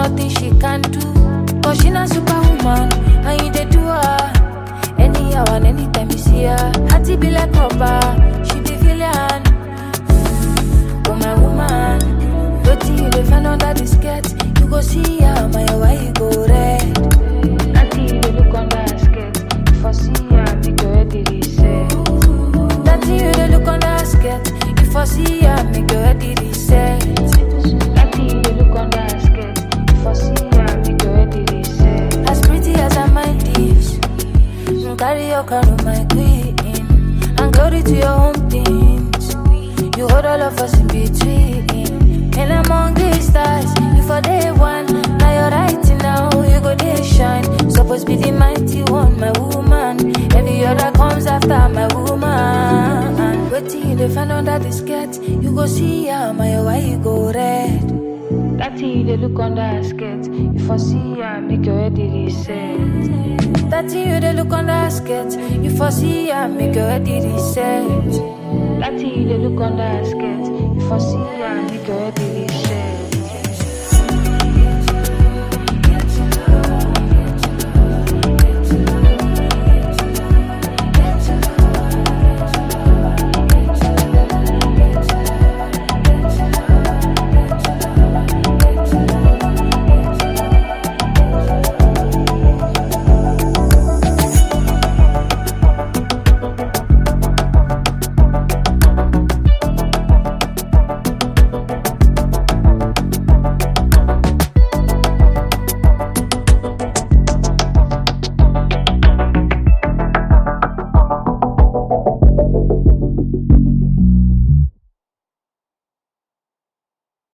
nothing she can do. Cause she not superwoman, and you they do her. Anyhow and anytime you see her, hearty be like rubber, she be villain. Oh my woman, wetin you dey find under the skirt? You go see her, my why you go red? Auntie, you dey look under her skirt. If I see her, make your head dey reset. That you dey look under her skirt. If I see her, make your head dey reset. That you dey look under her skirt. If I see her, make your head dey reset. As pretty as her mind is, mm, carry your crown, my queen, and glory to your home things. You hold all of us in between. And among the stars, you for day one. Now you're right now, you go day shine. Supposed be the mighty one, my woman. Every other comes after my woman. Wait till you dey find under the skirt. You go see her, my why you go red. That thing you dey look under her skirt. If I see her, make your head dey reset. That thing you dey look under her skirt. If I see her, make your head dey reset. That thing you dey look under her skirt. If I see her, make your head dey reset.